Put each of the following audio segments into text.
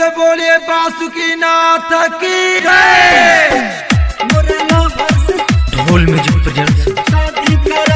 से बोलिए बासुकी नाथ की जय ढोल म्यूजिक प्रेजेंट्स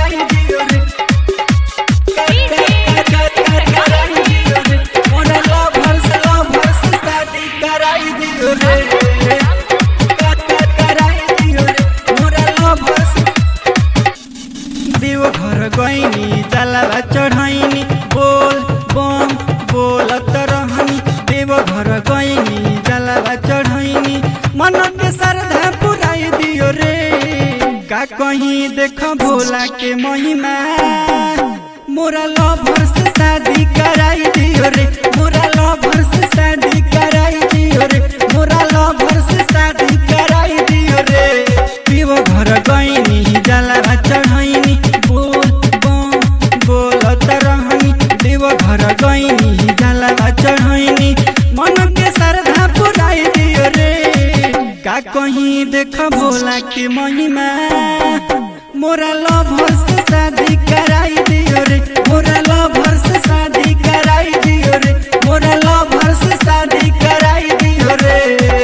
देवघर गईनी जलावा चढ़ैनी बोल बम बोलत रहनी देवघर गईनी जलावा चढ़ैनी मन के श्रद्धा पुराई दियो रे का कहीं देख भोला के महिमा मोरा लवर से शादी कराई दियो रे मोरा लवर से शादी कराई दियो रे मोरा लवर से शादी कराई दियो रे देवघर गईनी जलावा चढ़ैनी बोल बम बोलत रहनी देवघर गईनी जलावा चढ़ैनी मन के श्रद्धा पुराई दियो रे का कहीं देख भोला के महिमा मोरा लवर से शादी कराई दियो रे मोरा लवर से शादी कराई दियो रे मोरा लवर से शादी कराई दियो रे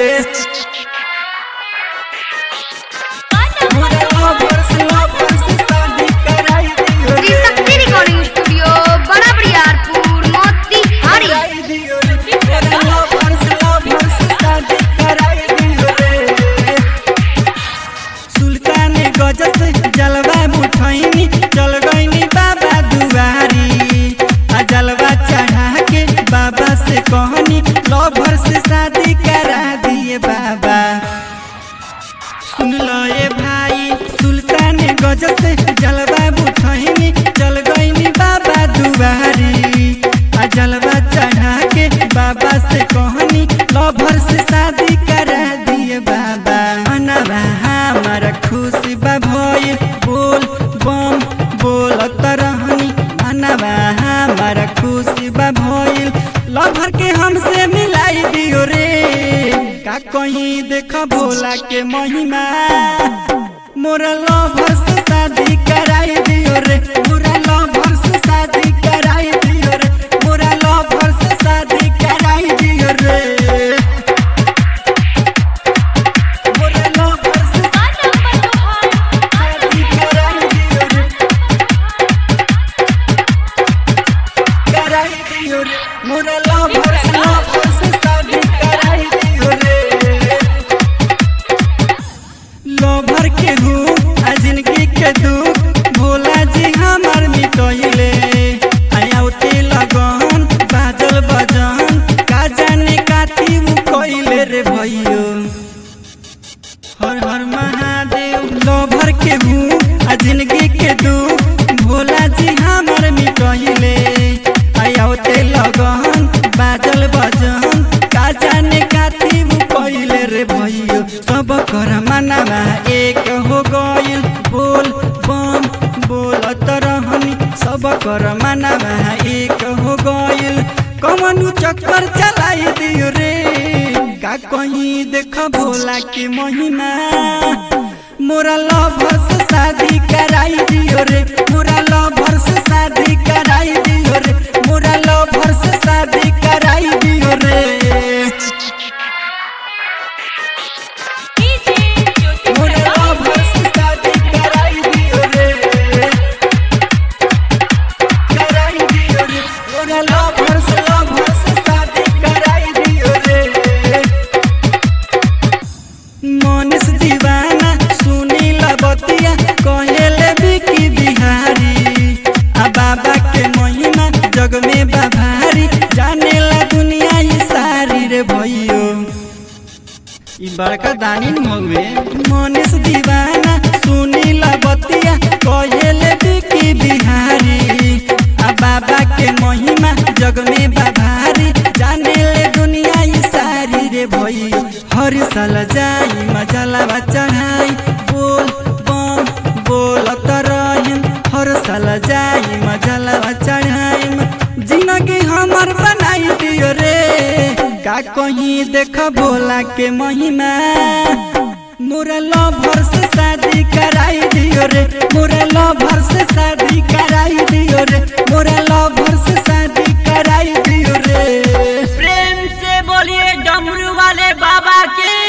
मोरा लवर से लवर से शादी कराई दियो रे त्रिशक्ति रिकॉर्डिंग स्टूडियो बड़ा बरियारपुर मोतीहारी कराई दियो रे मोरा लवर से लवर से शादी कराई दियो रे सुल्तान गजत जलवा मुठैनी चल गईनी बाबा दुआरी आ जलवा चढ़ा के बाबा से कहनी लवर से शादी करा दिए बाबा सुन लो ये भाई सुल्तान गजत जलवा मुठैनी चल गईनी बाबा दुआरी आ जलवा चढ़ा के बाबा से कहनी लवर से शादी करा दिए बाबा मनवा हमारा खुशी बा भइल बोल बम बोलत रहनी मनवा हमारा खुशी बा भइल लवर के हमसे मिलाई दियो रे का कहीं देख भोला के महिमा मोरा लवर से शादी कराई दियो रे मोरा लवर से शादी कराई दियो रे मोरा लवर से शादी कराई दियो रे मोरा लवर से शादी कराई दियो रे कराई दियो रे मोरा लवर से लवर से शादी कराई दियो रे लोभर के हूँ आ जिंदगी के दुख भोला जी हमार मिटैले आयाउते लगन बाजल बजन का जाने काती उ कइले रे भइयो हर हर महादेव लोभर के हूँ आ जिंदगी के दुख भोला जी हमार मिटैले आयाउते लगन बाजल बजन का जाने काती उ कइले रे भइयो सब कर मनवा एक हो गइल बोल बम बोलत रहनी सब कर मनवा एक हो गइल कमनु चक्कर चलाई दियो रे का कहीं देख भोला के महिमा मोरा लवर से शादी कराई दियो रे मोरा लवर से शादी कराई दियो रे मोरा लवर से शादी कराई दियो रे मोरा लवर से शादी कराई दियो रे कराई दियो रे मोरा लवर से लवर से शादी कराई दियो रे मनीष दीवाना सुनील बतिया कहेले बिकी बिहारी आ बाबा के महिमा जग में बाभारी जानेला दुनिया ही सारी रे भइयो ई बड़का दानी न हउए मनीष दीवाना सुनील बतिया कहेले बिकी बिहारी आ बाबा के महिमा जग में बाभारी जानेले दुनिया ही सारी रे भई हर साल जाई मजलावा चढ़ाई बोल बम बोलत रहिम हर साल जाई मजलावा चढ़ाई जिंदगी हमर बनाई दियो रे का कहीं देख भोला के महिमा मोरा लवर से शादी कराई दियो रे मोरा लवर से शादी कराई दियो रे मोरा लवर से शादी कराई दियो रे प्रेम से बोलिए की